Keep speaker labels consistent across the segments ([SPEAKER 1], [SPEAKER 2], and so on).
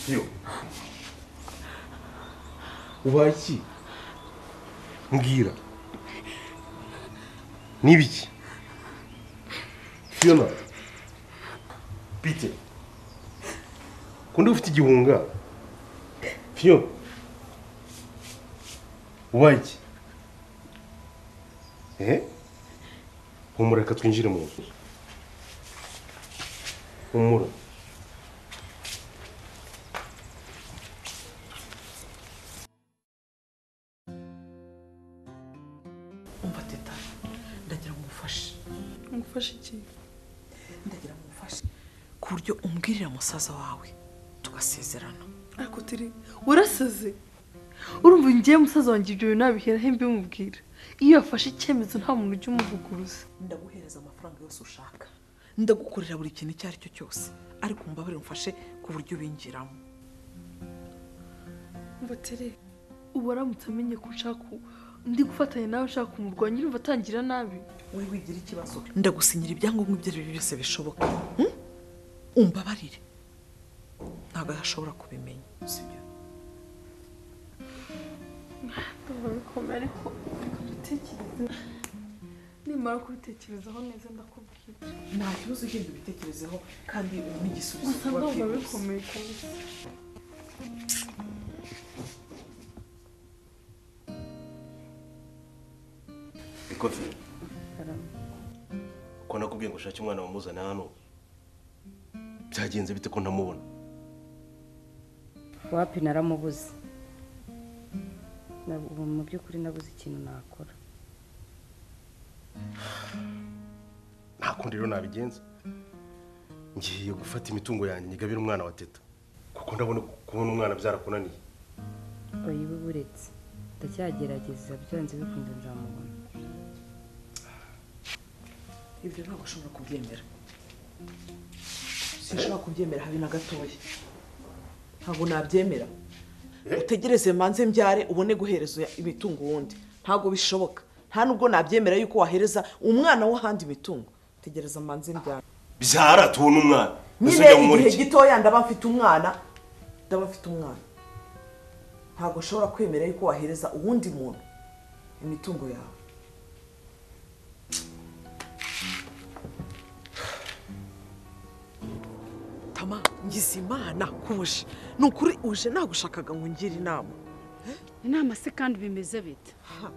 [SPEAKER 1] yo ubaye iki mbwira n'ibiki fiona pite kundi ufite igihunga fiona ubaye iki ehe humura reka twinjire mu nzu humura
[SPEAKER 2] umva teta ndagira ngo umufashe
[SPEAKER 3] ngufashe iki
[SPEAKER 2] ndagira ngo umufashe ku buryo umbwirira musaza wawe tugasezerana
[SPEAKER 3] ariko turi warasaze urumva ngiye musaza wanjye ibyo bintu nabiheraho mbimubwira iyo yafashe icyemezo nta muntu ujya umuvuguruza
[SPEAKER 2] ndaguhereza amafaranga yose ushaka ndagukorera buri kintu icyo ari cyo cyose ariko umbabarire umfashe ku buryo ubinjiramo
[SPEAKER 3] mbotere ubu aramutse amenye ko ushaka ku- ndi gufatanya nawe ushaka kumurwanya urumva atangira nabi
[SPEAKER 2] wowe wigira ikibazo ndagusinyira ibyangombwa ibyo ari byo byose bishoboka Hmm? umbabarire ntabwo ashobora kubimenya sibyo
[SPEAKER 3] bikomeye ariko reka mbitekereze nimara kubitekerezaho neza ndakubwira
[SPEAKER 2] nta kibazo ugenda ubitekerezeho kandi ubona igisubizo
[SPEAKER 3] gusa
[SPEAKER 2] vuba
[SPEAKER 3] ndumva
[SPEAKER 2] byihuse.
[SPEAKER 3] bikomeye kabisa
[SPEAKER 1] ikofi ko nakubwiye ngo ushake umwana wamuzana hano byagenze bite ko ntamubona
[SPEAKER 4] wapi naramubuze Na- ubu mu by'ukuri nabuze ikintu nakora
[SPEAKER 1] nta kundi rero nabigenza ngiye gufata imitungo yanjye nyigabire umwana wa teta kuko ndabona kubona umwana byarakunaniye
[SPEAKER 4] oyiwe buretse ndacyagerageza byanze bikunze nzamubona
[SPEAKER 2] ibyo ntabwo ashobora kubyemera sinshobora kubyemera habe na gatoya ntabwo nabyemera utegereze manze mbyare ubone guhereza imitungo wundi ntabwo bishoboka nta nubwo nabyemera yuko wahereza umwana w'ahandi imitungo tegereza manze mbyare
[SPEAKER 1] byara tubona umwana Ese
[SPEAKER 2] nyine
[SPEAKER 1] ujya mu
[SPEAKER 2] igihe
[SPEAKER 1] iki?
[SPEAKER 2] gitoya ndaba mfite umwana ndaba mfite umwana ntabwo ushobora kwemera yuko wahereza uwundi muntu imitungo yawe tama ngize imana kuje ni ukuri uje nagushakaga ngo ungire inama
[SPEAKER 5] inama se kandi bimeze bite
[SPEAKER 2] Ha,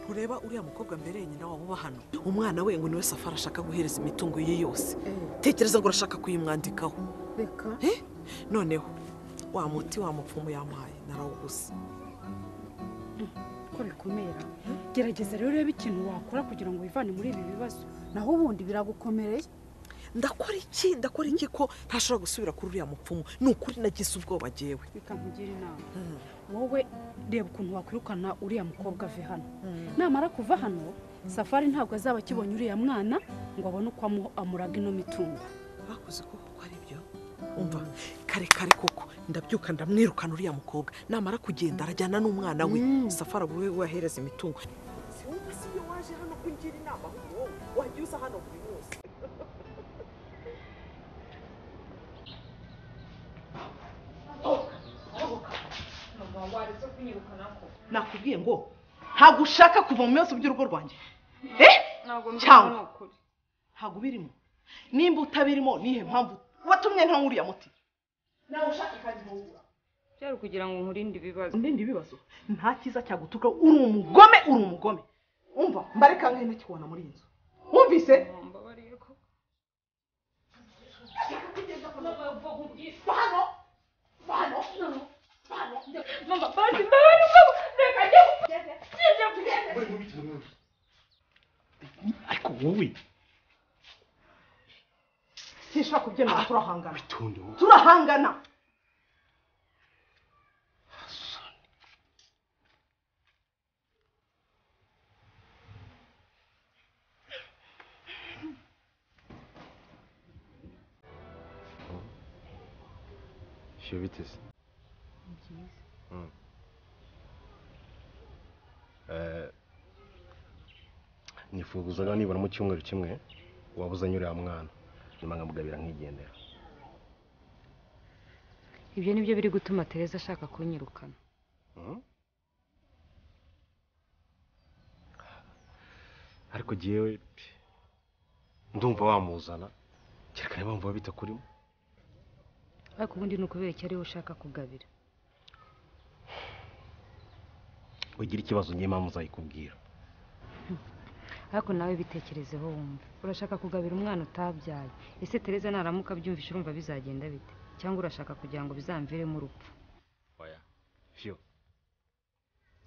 [SPEAKER 2] ntureba uriya mukobwa mbere nyina waba uba hano umwana we ngo niwe safari ashaka guhereza imitungo ye yose tekereza ngo urashaka kuyimwandikaho
[SPEAKER 5] reka
[SPEAKER 2] Eh, noneho wa muti wa mupfumu yampaye narawuguze
[SPEAKER 5] ko bikomera gerageza rero urebe ikintu wakora kugira ngo wivane muri ibi bibazo naho ubundi biragukomereye
[SPEAKER 2] ndakora iki ndakora iki ko ntashobora gusubira kuri uriya mupfumu ni ukuri nagize ubwoba agewe
[SPEAKER 5] bikampugira inama wowe reba ukuntu wakwirukana uriya mukobwa ave hano namara kuva hano safari ntabwo azaba akibonye uriya mwana ngo abone uko amu- amuraga ino mitungo
[SPEAKER 2] bakoze koko ko ari byo umva kare kare koko ndabyuka ndamwirukana uriya mukobwa namara kugenda arajyana n'umwana we safari abura we wahereza imitungo siwumva si iyo waje hano kugira inama ahubwo wowe wajya uza hano buri munsi nakubwiye ngo ntabwo ushaka kuva mu bibazo by'urugo rwanjye cyangwa ntabwo ubirimo nimba utabirimo nihe mpamvu watumye nta nkuriya muti nawe ushaka kandi ntubura
[SPEAKER 6] byari ukugira ngo nkurinde ibibazo
[SPEAKER 2] ndindi ibibazo nta cyiza cyagutuka uri umugome uri umugome umva mbareka nkene kibona muri iyi nzu wumvise
[SPEAKER 6] mbabariye ko
[SPEAKER 1] ariko wowe
[SPEAKER 2] sinshobora kubyemera turahangana
[SPEAKER 1] bitonde wowe
[SPEAKER 2] turahangana
[SPEAKER 7] Shyira biteze
[SPEAKER 1] nifuzaga nibura mu cyumweru kimwe waba uzanye uriya mwana nyuma nkamugabira nkigendera
[SPEAKER 6] ibyo ni byo biri gutuma tereza ashaka kunyirukana
[SPEAKER 1] ariko jyewe pe, ndumva wamuzana kereka niba wumva bita kurimo
[SPEAKER 6] ariko ubundi ni ukubera icyo ariwe ushaka kugabira
[SPEAKER 1] ugira ikibazo njye mpamvu uzayikubwira
[SPEAKER 6] ariko nawe bitekerezeho wumva urashaka kugabira umwana utabyaye ese tereza naramuka abyumvise urumva bizagenda bite cyangwa urashaka kugira ngo bizamviremo urupfu
[SPEAKER 1] oya vyo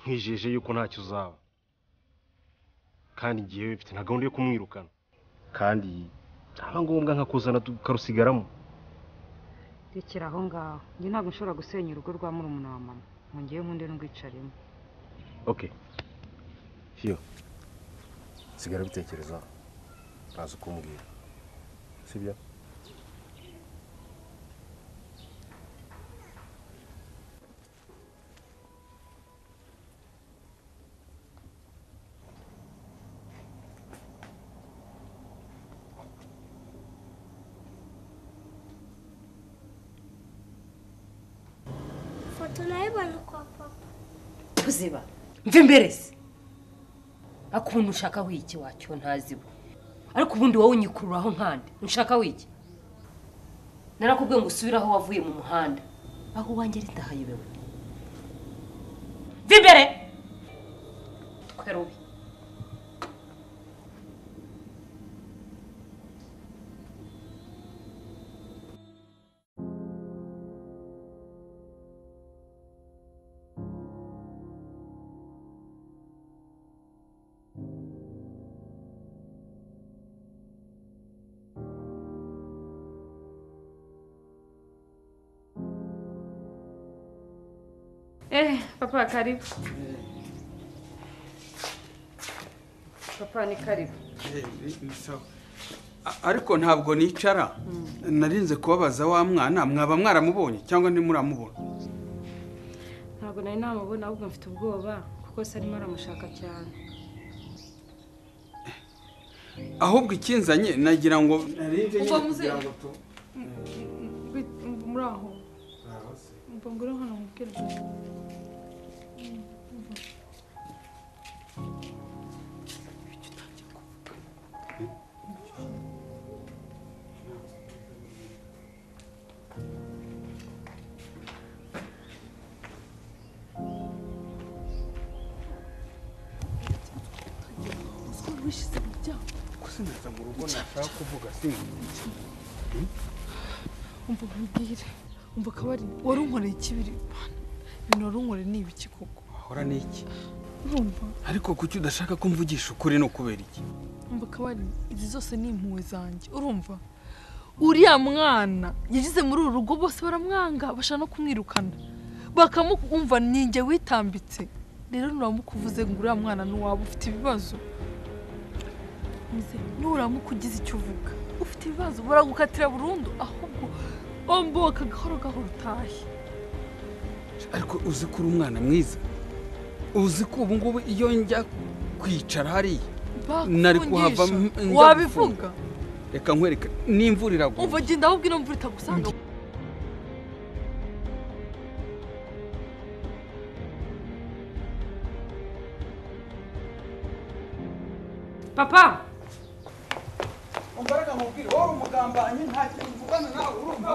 [SPEAKER 1] nkwijeje yuko ntacyo uzaba kandi igihe bifite nta gahunda yo kumwirukana kandi ntaba ngombwa nkakuzana tukarusigaramo
[SPEAKER 6] rekera aho ngaho njye ntabwo nshobora gusenya urugo rwa murumuna wa mama mu ngewe nkunde n'urwicarimo
[SPEAKER 1] okay vyo sigara ubitekereza ntazi kumbwira sibyo
[SPEAKER 8] foto nayibonye kwa papa
[SPEAKER 9] tuziba mve imbere se ariko ubu ntushaka wiki wacyo ntaziba ariko ubundi wowe unyikururaho nkande ntushaka wiki narakubwiye ngo usubire aho wavuye mu muhanda aho uwanjye ritahayobewe mve imbere twerubi
[SPEAKER 6] Eh, papa karibu. Papa ni karibu.
[SPEAKER 10] ariko ntabwo nicara narinze kubabaza wa mwana mwaba mwaramubonye cyangwa ntimuramubona
[SPEAKER 6] Ntabwo nari namubona ahubwo mfite ubwoba kuko se arimo aramushaka cyane.
[SPEAKER 10] ahubwo ikinzanye nagira ngo narinze
[SPEAKER 3] Ubwo
[SPEAKER 10] nyine
[SPEAKER 3] muzehe.
[SPEAKER 10] kugira ngo tu
[SPEAKER 3] muri aho mva ngure hano mubwire
[SPEAKER 10] kuko sinaza mu rugo nashaka kuvuga sinzi
[SPEAKER 3] umva mubwire umva akabari wari unkoreye ikibiri Mana, ibintu wari unkoreye ni ibiki koko
[SPEAKER 10] wahora n'iki
[SPEAKER 3] urumva
[SPEAKER 10] ariko kuki udashaka ko mvugisha ukuri ni ukubera iki
[SPEAKER 3] umva akabari izi zose ni impuhwe zanjye urumva uriya mwana yagize muri uru rugo bose baramwanga bashaka no kumwirukana bakamwumva ninjye witambitse rero nuramukuvuze ngo uriya mwana nuwaba ufite ibibazo Muzehe, nuramuka ugize icyo uvuga ufite ibibazo baragukatira burundu ahubwo wambuka gahoro gahoro utahe
[SPEAKER 10] ariko uzi ko uri umwana mwiza uzi ko ubu ngubu iyo njya kwicara hariya Nari kuhava
[SPEAKER 3] bakungisha
[SPEAKER 10] m- njya
[SPEAKER 3] wabivuga
[SPEAKER 10] reka nkwereke n'imvura iragwa
[SPEAKER 3] umva genda ahubwo ino mvura itagusanga
[SPEAKER 6] Papa,
[SPEAKER 10] umbaraga nkubwire wowe umugambanyi nta kintu mvugana nawe urumva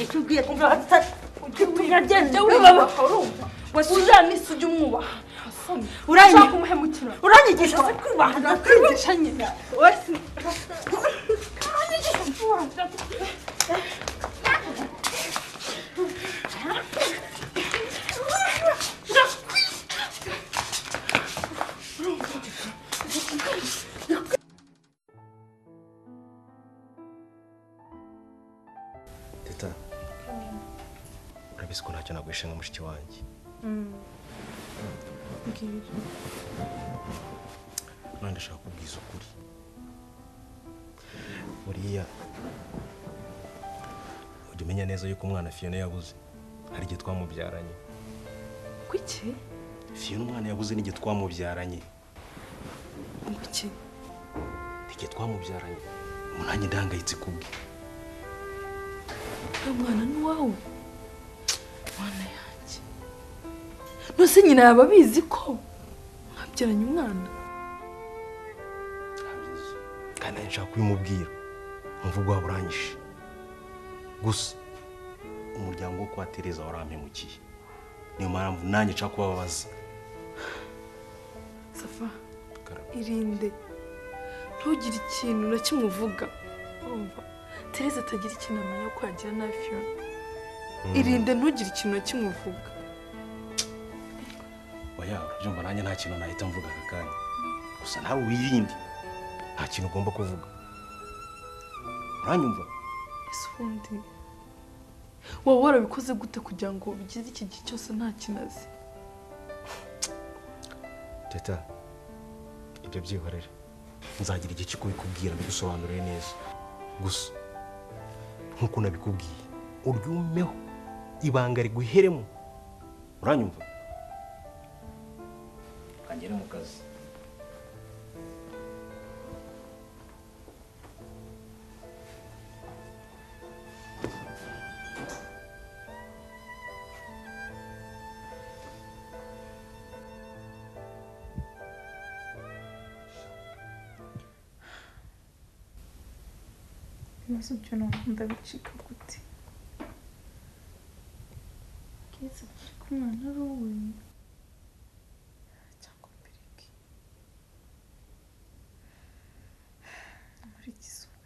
[SPEAKER 9] icyo ugiye kumva hatari uragenda urumva uzamisa ujye umwubaha
[SPEAKER 3] ushaka umuhemukira
[SPEAKER 9] uranyigisha se kwubaha
[SPEAKER 3] kwigisha nyina
[SPEAKER 1] teta urabizi ko ntacyo nagwishe nka mushiki wanjye none ndashaka kubwiza ukuri buriya
[SPEAKER 8] kujya umenya neza yuko umwana fiyona yabuze hari igihe twamubyaranye
[SPEAKER 3] kuki
[SPEAKER 8] fiyona umwana yabuze n'igihe twamubyaranye
[SPEAKER 3] kuki
[SPEAKER 8] igihe twamubyaranye umuntu nanjye ndahangayitse kubwe
[SPEAKER 3] uriya mwana ni uwawe mwana yanjye nose nyina yaba abizi ko mwabyaranye umwana
[SPEAKER 8] kandi nanjye nshaka kubimubwira umuvugo waba uranyishe gusa umuryango wo kwa tereza warampemukiye niyo mpamvu nanjye nshaka kubabaza
[SPEAKER 3] safa irinde ntugire ikintu na kimwe uvuga urumva tereza atagira ikintu amenya ko yagira na fiyona irinde ntugire ikintu na kimwe uvuga
[SPEAKER 8] oya urabyumva nanjye nta kintu nahita mvuga aka kanya gusa nawe wirinde nta kintu ugomba kuvuga uranyumva
[SPEAKER 3] ese ubundi waba warabikoze gute kugira ngo bigeze iki gihe cyose nta kintu azi
[SPEAKER 8] teta ibyo byihorere nzagira igihe cyo kubikubwira mbigusobanurire neza gusa nk'uko nabikubwiye uryumeho ibanga riguheremo uranyumva kangere mu kazi
[SPEAKER 11] ibibazo byo ntabwo bicika gute keza ko umwana ari uwe cyangwa mbireke muri izuba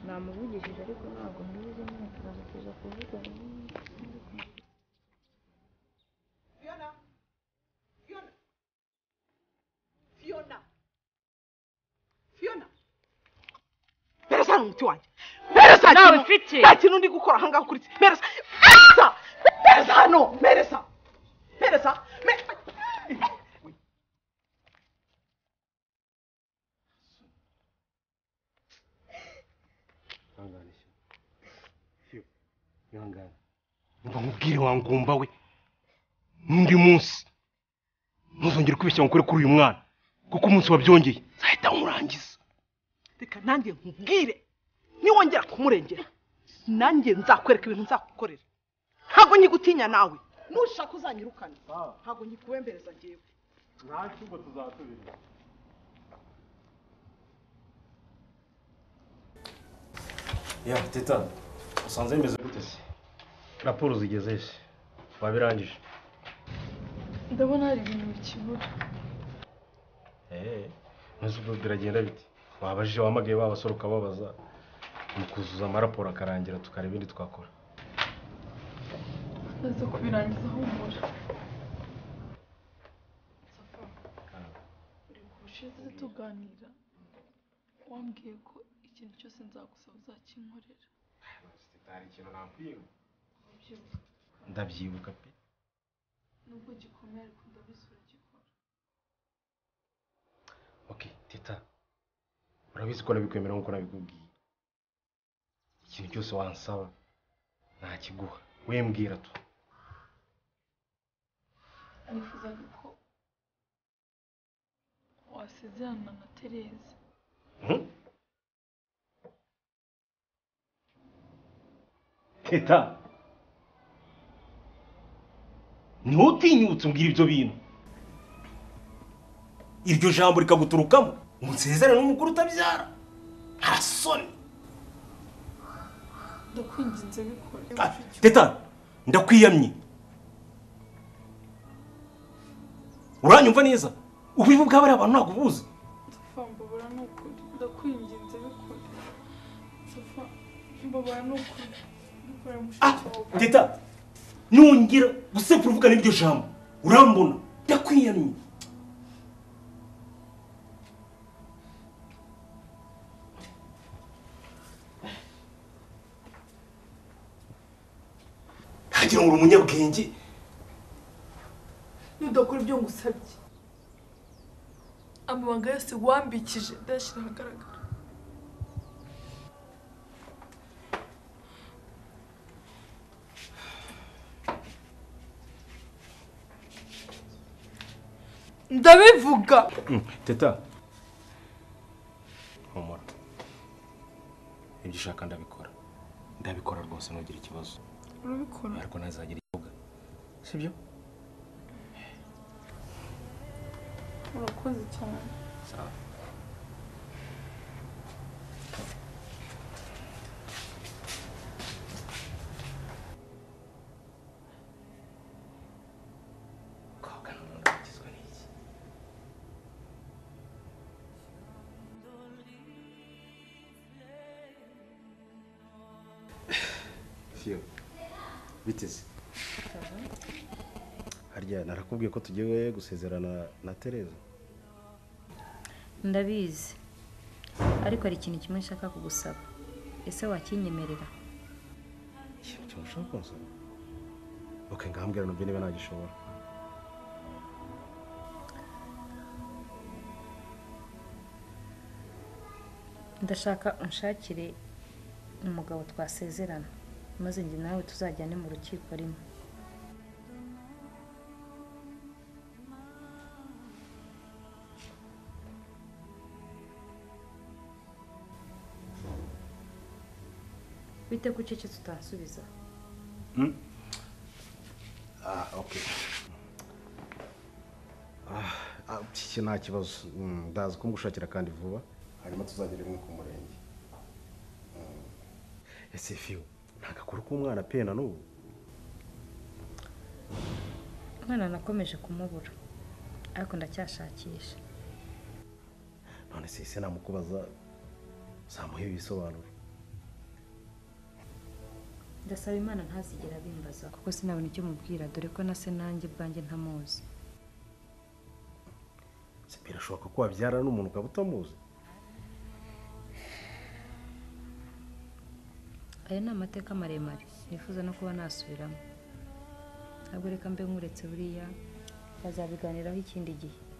[SPEAKER 6] namuvugishije ariko ntabwo mbizi nyine turamuteza kuvugana
[SPEAKER 2] fiyona fiyona fiyona fiyona meresa ni umuti wanjye meresa
[SPEAKER 6] Nawe
[SPEAKER 2] ikintu-
[SPEAKER 6] ufite.
[SPEAKER 2] nta kintu ndi gukora ahangaha kuri meresa meresa meresa hano meresa meresa Me-
[SPEAKER 1] ihangane shyo ihangane umva nkubwire wa ngumba we n'undi munsi ntuzongere kwibeshya ngo ukore kuri uyu mwana kuko umunsi wabyongeye nzahita nkurangiza
[SPEAKER 2] reka nanjye nkubwire niwongera kumurengera nanjye nzakwereka ibintu nzakukorera ntabwo nyigutinya nawe nushaka uzanyirukane ntabwo nyikubembereza njyewe
[SPEAKER 1] nta cyumba tuzasubira
[SPEAKER 8] ya teta usanze bimeze gute se raporo zigeze he wabirangije
[SPEAKER 3] ndabona hari ibintu bikibura
[SPEAKER 1] ntuzi biragenda bite wabajije wamagaye babasore ukababaza mu kuzuza amaraporo akarangira tukareba ibindi twakora
[SPEAKER 3] ndaza kubirangiza humura safa uri bushize tuganira wambwiye ko ikintu cyose nzagusaba uzakinkorera
[SPEAKER 1] hari ikintu nakwiba
[SPEAKER 3] Ndabyibuka.
[SPEAKER 1] ndabyibuka pe
[SPEAKER 3] nubwo gikomeye ariko ndabizi uragikora
[SPEAKER 1] ok teta urabizi ko nabikwemera nk'uko nabikubwiye ikintu cyose wansaba nakiguha we mbwira tu
[SPEAKER 3] nifuzaga ko wasezerana na tereza
[SPEAKER 1] Hmm? teta ntutinyutse umbwira ibyo bintu iryo jambo rikaguturukamo umusezerano n'umugore utabyara harasoni
[SPEAKER 3] ndakwinginze bikore
[SPEAKER 8] teta ndakwiyamye uranyumva neza ubibi bw'aba ari abantu ntabwo ubuzi
[SPEAKER 3] mbabara ni ukuri ndakwinginze bikore safa mbabara ni ukuri bikore mushiki wawe
[SPEAKER 8] teta nongera gusekura uvuga n'iryo jambo urambona ndakwiyamye ukagira ngo uri umunyabwenge
[SPEAKER 3] nudakora ibyo ngusabye amabanga yose wambikije ndayashyira ahagaragara ndabivuga
[SPEAKER 1] teta humura ibyo ushaka ndabikora ndabikora rwose ntugire ikibazo
[SPEAKER 12] urabikora
[SPEAKER 1] ariko ntazagira ikibuga sibyo
[SPEAKER 12] urakoze cyane
[SPEAKER 13] Fiyo biteze
[SPEAKER 1] harya narakubwiye ko tugiye gusezerana na tereza
[SPEAKER 6] ndabizi ariko hari ikintu kimwe nshaka kugusaba ese wakinyemerera
[SPEAKER 1] ikintu kimushaka kunsaba oke ngahambwira nabyo niba nagishobora
[SPEAKER 6] ndashaka unshakire umugabo twasezerana maze njye nawe tuzajyane mu rukiko rimwe bite ko ucecetse utansubiza
[SPEAKER 1] ah oke Ah, ah, iki nta kibazo Mm, ndazi ko ngushakira kandi vuba hanyuma tuzagere rimwe ku murenge Mm. ese fiyo ntagakora k'umwana pe na n'ubu
[SPEAKER 6] umwana nakomeje kumubura ariko ndacyashakisha
[SPEAKER 1] none se ese namukubaza uzamuha ibisobanuro
[SPEAKER 6] ndasaba imana ntazigera abimbaza
[SPEAKER 14] kuko sinabona icyo mubwira dore ko na se nanjye bwanjye ntamuzi
[SPEAKER 1] Se birashoboka ko wabyarana n'umuntu ukaba utamuzi
[SPEAKER 14] aya ni amateka maremare nifuza no kuba nasubiramo ntabwo reka mbe nkuretse buriya bazabiganiraho ikindi gihe